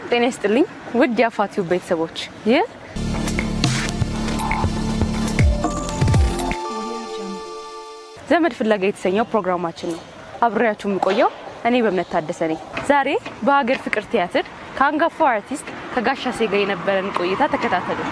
ጤና ይስጥልኝ ውድ የአፋቲው ቤተሰቦች ይህ ዘመድ ፍለጋ የተሰኘው ፕሮግራማችን ነው። አብሬያችሁ የምቆየው እኔ በእምነት ታደሰ ነኝ። ዛሬ በሀገር ፍቅር ቲያትር ከአንጋፋው አርቲስት ከጋሻ ሴጋ የነበረን ቆይታ ተከታተሉ።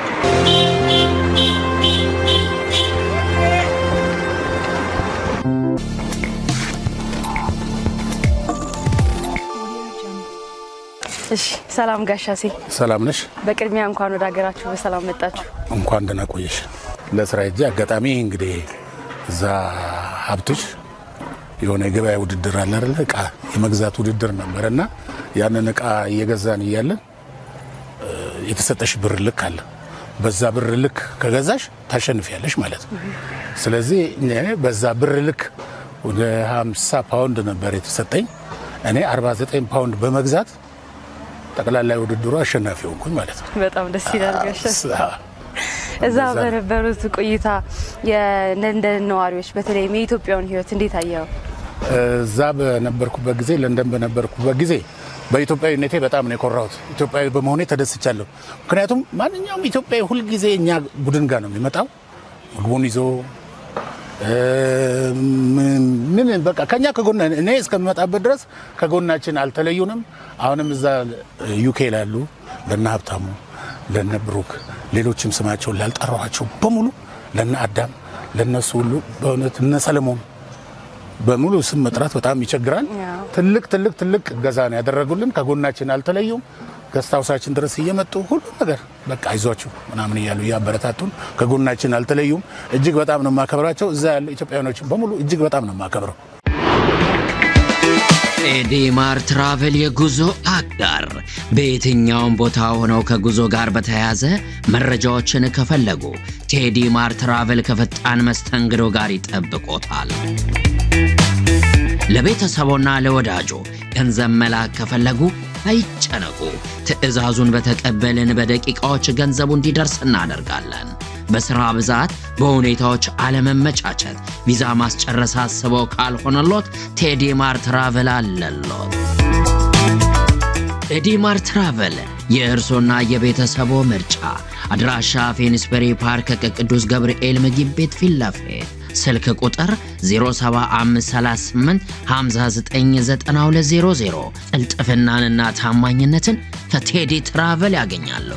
እሺ፣ ሰላም ጋሻሴ። ሰላም ነሽ? በቅድሚያ እንኳን ወደ ሀገራችሁ በሰላም መጣችሁ። እንኳን ደህና ቆየሽ። ለስራ ሄጄ አጋጣሚ እንግዲህ እዛ ሀብቶች የሆነ የገበያ ውድድር አለ አይደለ? እቃ የመግዛት ውድድር ነበረ እና ያንን እቃ እየገዛን እያለን እ፣ የተሰጠሽ ብር ልክ አለ። በዛ ብር ልክ ከገዛሽ ታሸንፊያለሽ ማለት ነው። ስለዚህ እኔ በዛ ብር ልክ ወደ 50 ፓውንድ ነበር የተሰጠኝ። እኔ 49 ፓውንድ በመግዛት ጠቅላላ ውድድሩ አሸናፊ ሆንኩኝ ማለት ነው። በጣም ደስ ይላል ጋሻ። አ- እዛ እንደዛ ነው። በነበሩት ቆይታ የለንደን ነዋሪዎች በተለይም የኢትዮጵያውን ሕይወት እንዴት አየው? እዛ በነበርኩበት ጊዜ ለንደን በነበርኩበት ጊዜ በኢትዮጵያዊነቴ በጣም ነው የኮራሁት። ኢትዮጵያዊ በመሆኔ ተደስቻለሁ። ምክንያቱም ማንኛውም ኢትዮጵያዊ ሁልጊዜ እኛ ቡድን ጋር ነው የሚመጣው ምግቡን ይዞ እ፣ ምን ምን በቃ ከኛ ከጎና እኔ እስከምመጣበት ድረስ ከጎናችን አልተለዩንም። አሁንም እዛ ዩኬ ላሉ ለነ ሀብታሙ ለነ ብሩክ ሌሎችም ስማቸውን ላልጠራኋቸው በሙሉ ለነ አዳም ለነሱ ሁሉ በእውነት እነ ሰለሞን በሙሉ ስም መጥራት በጣም ይቸግራል። ያው። ትልቅ ትልቅ ትልቅ እገዛ ነው ያደረጉልን። ከጎናችን አልተለዩም። ገስታውሳችን ድረስ እየመጡ ሁሉ ነገር በቃ አይዟችሁ ምናምን እያሉ እያበረታቱን ከጎናችን አልተለዩም። እጅግ በጣም ነው የማከብራቸው። እዛ ያሉ ኢትዮጵያውያኖችን በሙሉ እጅግ በጣም ነው የማከብረው። ኤዲማር ትራቨል የጉዞ አጋር በየትኛውም ቦታ ሆነው ከጉዞ ጋር በተያያዘ መረጃዎችን ከፈለጉ ቴዲማር ትራቨል ከፈጣን መስተንግዶ ጋር ይጠብቆታል። ለቤተሰቦና ለወዳጆ ገንዘብ መላክ ከፈለጉ አይጨነቁ። ትዕዛዙን በተቀበልን በደቂቃዎች ገንዘቡ እንዲደርስ እናደርጋለን። በሥራ ብዛት፣ በሁኔታዎች አለመመቻቸት ቪዛ ማስጨረስ አስበው ካልሆነሎት ቴዲማር ትራቨል አለሎት። ቴዲማር ትራቨል የእርሶና የቤተሰቦ ምርጫ። አድራሻ ፌኒስበሪ ፓርክ ከቅዱስ ገብርኤል ምግብ ቤት ፊት ለፊት ስልክ ቁጥር 07538 599200 ቅልጥፍናንና ታማኝነትን ከቴዲ ትራቨል ያገኛሉ።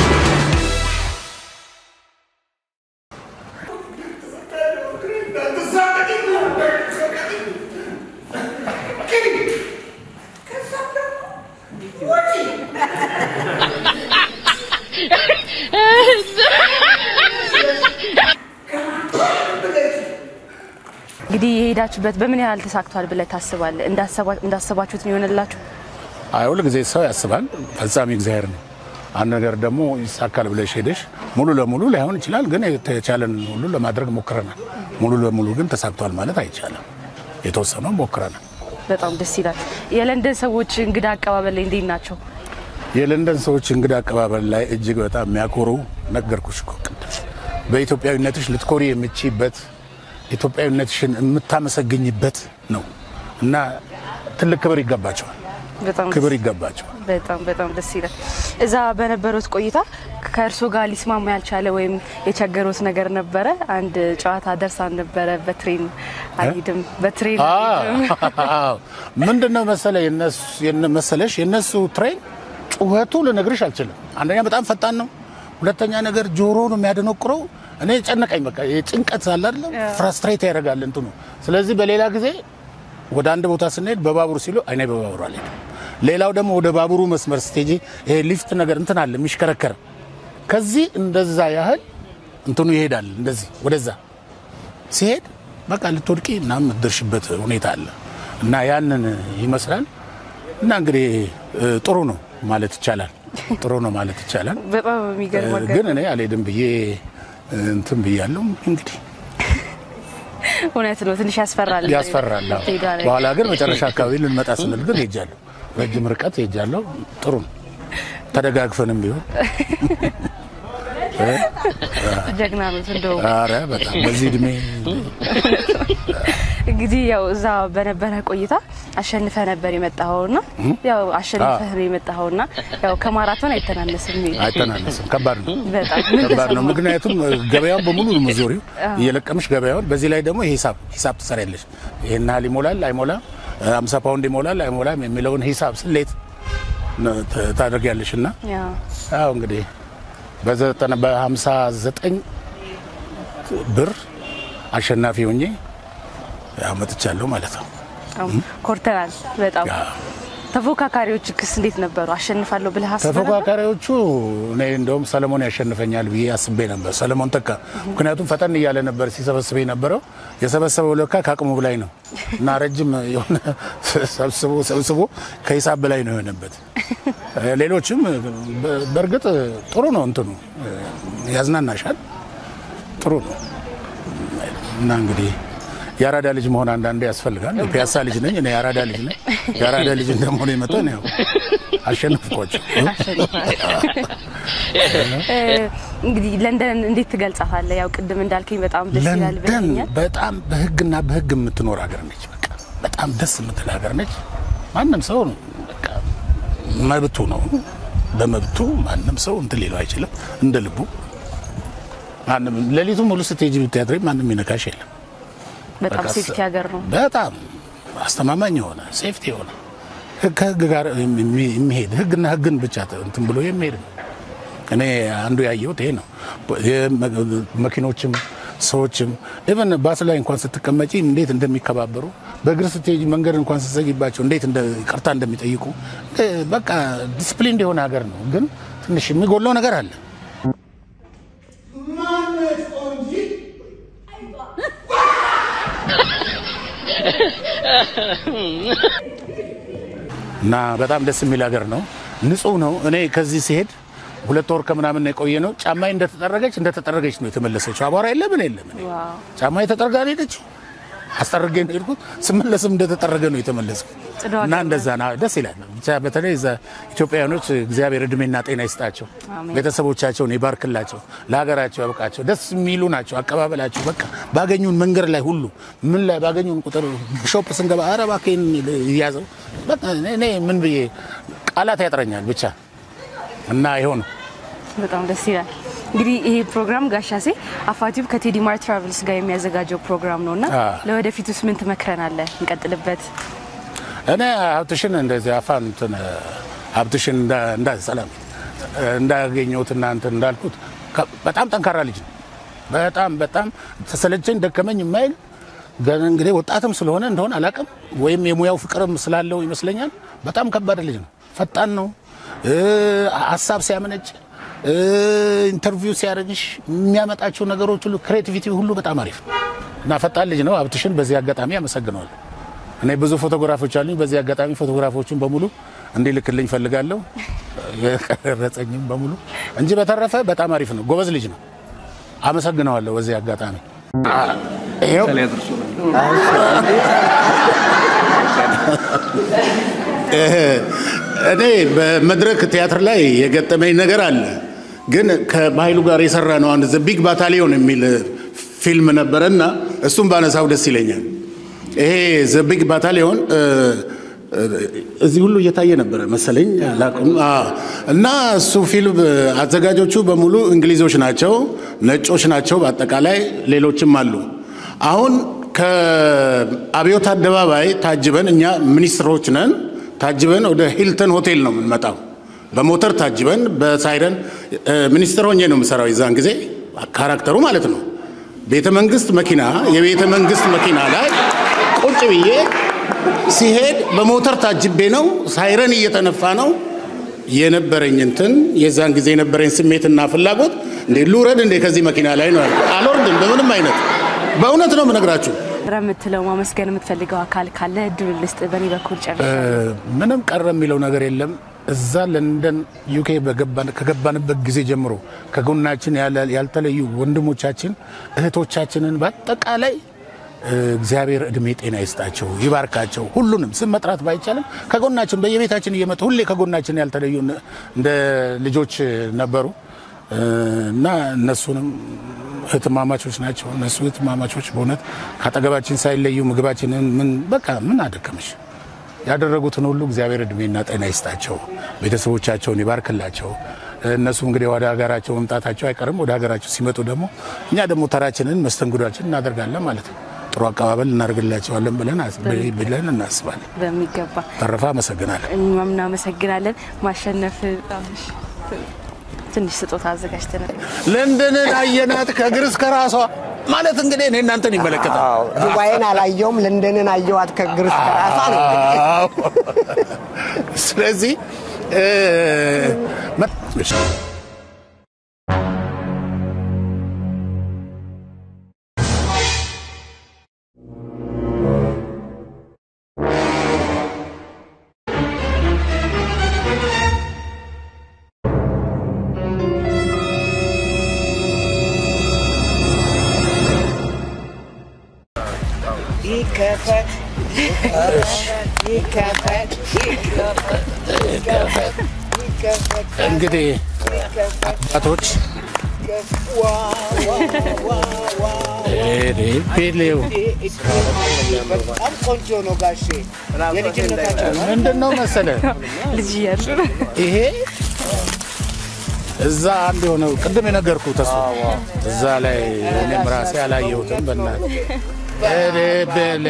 እንግዲህ የሄዳችሁበት በምን ያህል ተሳክቷል ብለህ ታስባለህ? እንዳሰባ- እንዳሰባችሁት ነው የሆነላችሁ? አይ ሁል ጊዜ ሰው ያስባል፣ ፈጻሚ እግዚአብሔር ነው። አንድ ነገር ደግሞ ይሳካል ብለሽ ሄደሽ ሙሉ ለሙሉ ላይሆን ይችላል፣ ግን የተቻለን ሁሉ ለማድረግ ሞክረናል። ሙሉ ለሙሉ ግን ተሳክቷል ማለት አይቻልም። የተወሰነው ሞክረናል። በጣም ደስ ይላል። የለንደን ሰዎች እንግዳ አቀባበል ላይ እንዴት ናቸው? የለንደን ሰዎች እንግዳ አቀባበል ላይ እጅግ በጣም የሚያኮሩ ነገርኩሽ እኮ ቅድም በኢትዮጵያዊነትሽ ልትኮሪ የምችበት ኢትዮጵያዊነትሽን የምታመሰግኝበት ነው እና ትልቅ ክብር ይገባቸዋል። በጣም ደስ- ክብር ይገባቸዋል። በጣም በጣም ደስ ይላል። እዛ በነበሩት ቆይታ ከእርሶ ጋር ሊስማማ ያልቻለ ወይም የቸገሩት ነገር ነበረ? አንድ ጨዋታ ደርሳን ነበረ። በትሬን አልሄድም፣ በትሬን አልሄድም። አዎ ምንድን ነው መሰለ የነሱ- የነ- መሰለሽ የነሱ ትሬን ጩኸቱ ልነግርሽ አልችልም። አንደኛ በጣም ፈጣን ነው፣ ሁለተኛ ነገር ጆሮ ነው የሚያደነቁረው። እኔ ጨነቀኝ። በቃ የጭንቀት አለ አይደለም፣ ፍራስትሬት ያደርጋል እንትኑ። ስለዚህ በሌላ ጊዜ ወደ አንድ ቦታ ስንሄድ በባቡር ሲሉ እኔ በባቡር አልሄድም። ሌላው ደግሞ ወደ ባቡሩ መስመር ስቴጂ ይሄ ሊፍት ነገር እንትን አለ የሚሽከረከር ከዚህ እንደዛ ያህል እንትኑ ይሄዳል። እንደዚህ ወደዛ ሲሄድ በቃ ልትወድቂ እና የምትደርሽበት ሁኔታ አለ እና ያንን ይመስላል እና እንግዲህ እ፣ ጥሩ ነው ማለት ይቻላል። ጥሩ ነው ማለት ይቻላል። በጣም የሚገርም እ፣ ግን እኔ አልሄድም ብዬ እ፣ እንትን ብያለሁ። እንግዲህ እውነት ነው። ትንሽ ያስፈራል። ያስፈራል። አዎ። ሄዷ ላይ በኋላ ግን መጨረሻ አካባቢ ልንመጣ ስንል ግን ሄጃለሁ። ረጅም ርቀት ሄጃለሁ። ጥሩ ነው። ተደጋግፈንም ቢሆን ጀግና ነው እንደው ኧረ በጣም በዚህ እድሜ እንግዲህ ያው እዛ በነበረ ቆይታ አሸንፈ ነበር የመጣኸውና ያው አሸንፈህ ነው የመጣኸውና ያው ከማራቶን አይተናነስም። ይሄ አይተናነስም። ከባድ ነው፣ በጣም ምን ከባድ ነው። ተሰማ? ምክንያቱም ገበያውን በሙሉ ነው የምትዞሪው እየለቀምሽ ገበያውን። በዚህ ላይ ደግሞ ሂሳብ ሂሳብ ትሰሪያለሽ። ይሄን ያህል ይሞላል አይሞላም፣ 50 ፓውንድ ይሞላል አይሞላም የሚለውን ሂሳብ ስሌት ነው ት- ታደርጊያለሽ እና ያው ያው እንግዲህ በዘጠና በሀምሳ ዘጠኝ ብር አሸናፊ ሆኜ ያው መጥቻለሁ ማለት ነው። በጣም ኮርተናል። በጣም ያ። ተፎካካሪዎች ክስ እንዴት ነበሩ? አሸንፋለሁ ብለህ አስበህ ነበር? ተፎካካሪዎቹ እኔ እንደውም ሰለሞን ያሸንፈኛል ብዬ አስቤ ነበር። ሰለሞን ተካ ምክንያቱም ፈጠን እያለ ነበር ሲሰበስበ የነበረው የሰበሰበው ለካ ከአቅሙ በላይ ነው እና ረጅም የሆነ ሰብስቦ ሰብስቦ ከሂሳብ በላይ ነው የሆነበት። ሌሎችም በ- በእርግጥ ጥሩ ነው እንትኑ ያዝናናሻል፣ ጥሩ ነው እና እንግዲህ የአራዳ ልጅ መሆን አንዳንዴ ያስፈልጋል። ፒያሳ ልጅ ነኝ እኔ የአራዳ ልጅ ነኝ። የአራዳ ልጅ እንደመሆነ መጠን ያው አሸነፍኳቸው። እ፣ እንግዲህ ለንደን እንዴት ትገልጻታለህ? ያው ቅድም እንዳልከኝ በጣም ደስ ይላል ለንደን ብለኛል። በጣም በህግና በህግ የምትኖር ሀገር ነች። በቃ በጣም ደስ የምትል ሀገር ነች። ማንም ሰው በቃ መብቱ ነው። በመብቱ ማንም ሰው እንትን ሊለው አይችልም። እንደ ልቡ ማንም ሌሊቱ ሙሉ ስትሄጂ ብትያድሪ ማንም ይነካሽ የለም። በጣም በቃ ሴፍቲ ሀገር ነው። በጣም አስተማማኝ የሆነ ሴፍቲ የሆነ ህግ ከህግ ጋር የሚ- የሚሄድ ህግና ህግን ብቻ እንትን ብሎ የሚሄድ ነው። እኔ አንዱ ያየሁት ይሄ ነው። የመ- መኪኖችም ሰዎችም ኢቨን ባስ ላይ እንኳን ስትቀመጪ እንዴት እንደሚከባበሩ በእግር ስትሄጂ መንገድ እንኳን ስትዘጊባቸው እንዴት እንደ ይቅርታ እንደሚጠይቁ እ፣ በቃ ዲስፕሊን የሆነ ሀገር ነው። ግን ትንሽ የሚጎለው ነገር አለ። እና በጣም ደስ የሚል ሀገር ነው። ንጹህ ነው። እኔ ከዚህ ሲሄድ ሁለት ወር ከምናምን የቆየ ነው። ጫማዬ እንደተጠረገች እንደተጠረገች ነው የተመለሰችው። አቧራ የለ ምን የለም። እኔ ዋው ጫማዬ ተጠርጋ ነው የሄደችው። አስጠርጌ ነው የሄድኩት። ስመለስም እንደተጠረገ ነው የተመለስኩት። ጽዱ እና ሀገር እንደዛ ና ደስ ይላል። ብቻ በተለይ እዛ ኢትዮጵያውያኖች እግዚአብሔር እድሜና ጤና ይስጣቸው፣ አሜን። ቤተሰቦቻቸውን ይባርክላቸው፣ ለሀገራቸው ያብቃቸው። ደስ የሚሉ ናቸው። አቀባበላቸው በቃ ባገኙን መንገድ ላይ ሁሉ ምን ላይ ባገኙን ቁጥር ሾፕ ስንገባ ኧረ እባክህ እያዘው በቃ እኔ ምን ብዬ ቃላት ያጥረኛል ብቻ እና ይኸው ነው። በጣም ደስ ይላል። እንግዲህ ይሄ ፕሮግራም ጋሻሴ አፋቲቭ ከቴዲ ማር ትራቨልስ ጋር የሚያዘጋጀው ፕሮግራም ነው እና አ። ለወደፊቱስ ምን ትመክረናለህ? እንቀጥልበት። እኔ ሀብትሽን እንደዚህ አፋን እንትን ሀብትሽን እንዳ- እንዳ ሰላም እንዳገኘሁት እና እንትን እንዳልኩት ከ- በጣም ጠንካራ ልጅ ነው። በጣም በጣም ተሰለቸኝ ደከመኝ የማይል ገና እንግዲህ ወጣትም ስለሆነ እንደሆነ አላውቅም፣ ወይም የሙያው ፍቅርም ስላለው ይመስለኛል። በጣም ከባድ ልጅ ነው። ፈጣን ነው። እ፣ ሀሳብ ሲያመነጭ እ፣ ኢንተርቪው ሲያደርግሽ የሚያመጣቸው ነገሮች ሁሉ ክሬቲቪቲ ሁሉ በጣም አሪፍ ነው እና ፈጣን ልጅ ነው። ሀብትሽን በዚህ አጋጣሚ አመሰግነዋለሁ። እኔ ብዙ ፎቶግራፎች አሉኝ። በዚህ አጋጣሚ ፎቶግራፎችን በሙሉ እንዲልክልኝ ፈልጋለሁ፣ የቀረጸኝም በሙሉ እንጂ በተረፈ በጣም አሪፍ ነው። ጎበዝ ልጅ ነው። አመሰግነዋለሁ በዚህ አጋጣሚ። ይኸው እኔ በመድረክ ቲያትር ላይ የገጠመኝ ነገር አለ። ግን ከባህሉ ጋር የሰራ ነው አንድ ዘ ቢግ ባታሊዮን የሚል ፊልም ነበረ እና እሱም ባነሳው ደስ ይለኛል። ይሄ ዘ ቢግ ባታሊዮን እዚህ ሁሉ እየታየ ነበረ መሰለኝ አላውቅም። አዎ። እና እሱ ፊልም አዘጋጆቹ በሙሉ እንግሊዞች ናቸው፣ ነጮች ናቸው፣ በአጠቃላይ ሌሎችም አሉ። አሁን ከአብዮት አደባባይ ታጅበን እኛ ሚኒስትሮች ነን ታጅበን ወደ ሂልተን ሆቴል ነው የምንመጣው። በሞተር ታጅበን በሳይረን ሚኒስትር ሆኜ ነው የምሰራው የዛን ጊዜ ካራክተሩ ማለት ነው። ቤተ መንግስት መኪና የቤተ መንግስት መኪና ላይ ቁጭ ብዬ ሲሄድ በሞተር ታጅቤ ነው። ሳይረን እየተነፋ ነው የነበረኝ እንትን የዛን ጊዜ የነበረኝ ስሜትና ፍላጎት እንዴ ልውረድ እንዴ ከዚህ መኪና ላይ ነው ያልኩት። አልወርድም በምንም አይነት በእውነት ነው የምነግራችሁ። ረ የምትለው ማመስገን የምትፈልገው አካል ካለ እድል ልስጥ። በእኔ በኩል ጨርሻለሁ። ምንም ቀረ የሚለው ነገር የለም። እዛ ለንደን ዩኬ በገባን- ከገባንበት ጊዜ ጀምሮ ከጎናችን ያለ- ያልተለዩ ወንድሞቻችን እህቶቻችንን በአጠቃላይ እ፣ እግዚአብሔር እድሜ ጤና ይስጣቸው ይባርካቸው። ሁሉንም ስም መጥራት ባይቻልም ከጎናችን በየቤታችን እየመጡ ሁሌ ከጎናችን ያልተለዩ እንደ ልጆች ነበሩ እ፣ እና እነሱንም እህትማማቾች ናቸው። እነሱ እህትማማቾች በእውነት ከአጠገባችን ሳይለዩ ምግባችንን ምን በቃ ምን አደከመሽ ያደረጉትን ሁሉ እግዚአብሔር እድሜና ጤና ይስጣቸው፣ ቤተሰቦቻቸውን ይባርክላቸው። እነሱ እንግዲህ ወደ ሀገራቸው መምጣታቸው አይቀርም። ወደ ሀገራቸው ሲመጡ ደግሞ እኛ ደግሞ ተራችንን መስተንግዷችን እናደርጋለን ማለት ነው። ጥሩ አቀባበል እናደርግላቸዋለን ብለን ብለን እናስባለን። በሚገባ ተረፈ አመሰግናለን። እኛም እናመሰግናለን። ማሸነፍ ትንሽ ስጦታ አዘጋጅተናል። ለንደንን አየናት ከእግር እስከ ራሷ ማለት እንግዲህ እኔ እናንተን ይመለከታል። አዎ ዱባይን አላየውም፣ ለንደንን አየዋት ከእግር እስከ ራሷ ነው። እንግዲህ አዎ። ስለዚህ እ፣ መ- እሺ። ይከፈት ይከፈት ይከፈት ይከፈት እንግዲህ አባቶች ሄዴ ፔሌው በጣም ቆንጆ ነው ጋሼ። የልጅነታቸው ነው። ምንድን ነው መሰለ ልጅ እያሉ ይሄ እዛ አንድ የሆነው ቅድም የነገርኩ ተስፋ እዛ ላይ እኔም ራሴ አላየሁትም። በእናትህ ሄዴ ቤሌ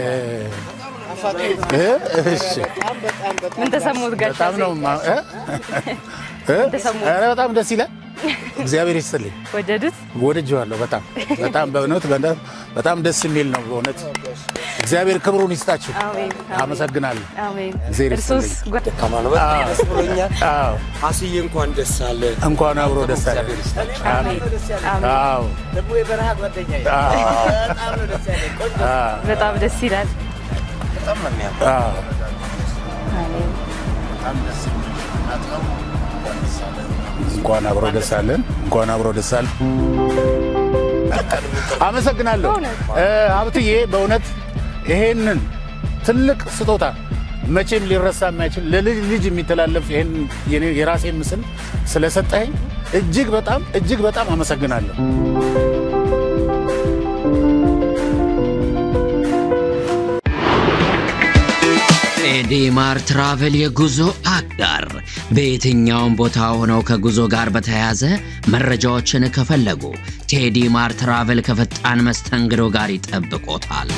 እ? እሺ በጣም በጣም በጣም ምን ተሰሙት ጋሽ? በጣም ነው ማ- እ? እ? ተሰሙት? ኧረ በጣም ደስ ይላል። እግዚአብሔር ይስጥልኝ። ወደዱት? ወድጄዋለሁ። በጣም በጣም በእውነት በእውነት በጣም ደስ የሚል ነው። በእውነት እግዚአብሔር ክብሩን ይስጣችሁ። አሜን አመሰግናለሁ። አሜን። እግዚአብሔር እርሶስ ይስጥልኝ። ጓ- ደካማ ነው። በጣም ደስ ብሎኛል። አዎ አስዬ እንኳን ደስ አለ። እንኳን አብሮ ደስ አለ። እግዚአብሔር ይስጣችሁ። አሜን። አሜን። አዎ ደግሞ የበረሃ ጓደኛ አዎ በጣም ነው ደስ ያለኝ። ቆንጆ አዎ በጣም ደስ ይላል። በጣም ነው የሚያምር። አዎ አሜን። እንኳን አብሮ ደስ አለን። እንኳን አብሮ ደስ አለ። አመሰግናለሁ እ፣ ሀብትዬ በእውነት ይሄንን ትልቅ ስጦታ መቼም ሊረሳ የማይችል ለልጅ ልጅ የሚተላለፍ ይሄን የኔ- የራሴ ምስል ስለሰጠኸኝ እጅግ በጣም እጅግ በጣም አመሰግናለሁ። ኤዲማር ትራቨል የጉዞ አጋር በየትኛውም ቦታ ሆነው ከጉዞ ጋር በተያያዘ መረጃዎችን ከፈለጉ ቴዲማር ትራቨል ከፈጣን መስተንግዶ ጋር ይጠብቆታል።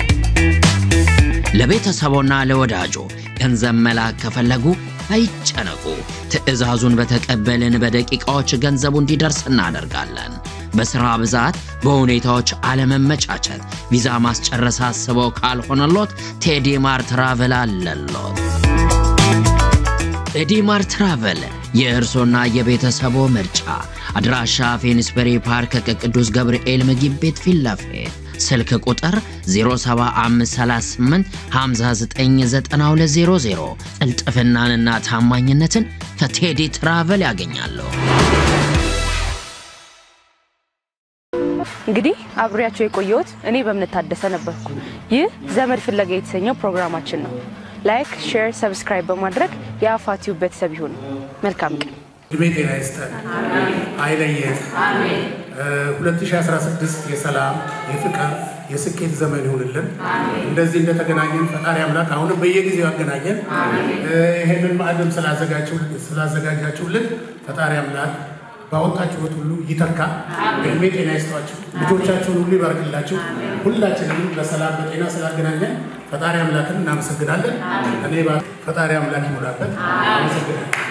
ለቤተሰቦና ለወዳጆ ገንዘብ መላክ ከፈለጉ አይጨነቁ። ትዕዛዙን በተቀበልን በደቂቃዎች ገንዘቡ እንዲደርስ እናደርጋለን። በሥራ ብዛት፣ በሁኔታዎች አለመመቻቸት ቪዛ ማስጨረስ አስበው ካልሆነሎት ቴዲማር ትራቨል አለሎት። ቴዲማር ትራቨል የእርሶና የቤተሰቦ ምርጫ። አድራሻ ፌኒስበሪ ፓርክ ከቅዱስ ገብርኤል ምግብ ቤት ፊት ለፊት ስልክ ቁጥር 07538 599200 ቅልጥፍናንና ታማኝነትን ከቴዲ ትራቨል ያገኛሉ። እንግዲህ አብሬያቸው የቆየሁት እኔ በእምነት ታደሰ ነበርኩ። ይህ ዘመድ ፍለጋ የተሰኘው ፕሮግራማችን ነው። ላይክ፣ ሼር፣ ሰብስክራይብ በማድረግ የአፋቲው ቤተሰብ ይሁኑ። መልካም ቀን። እድሜ ጤና ይስጠን፣ አይለየን። እ 2016 የሰላም የፍቅር የስኬት ዘመን ይሁንልን። እንደዚህ እንደተገናኘን ፈጣሪ አምላክ አሁንም በየጊዜው ያገናኘን። እ ይሄንን ማዕድም ስላዘጋጃችሁልን ፈጣሪ አምላክ ባወጣችሁት ሁሉ ይተካ። እድሜ ጤና ይስጧችሁ፣ ልጆቻችሁን ሁሉ ይባርክላችሁ። ሁላችንም በሰላም በጤና ስላገናኘን ፈጣሪ አምላክን እናመሰግናለን። እኔ ባ- ፈጣሪ አምላክ ይሞላበት። አመሰግናለሁ።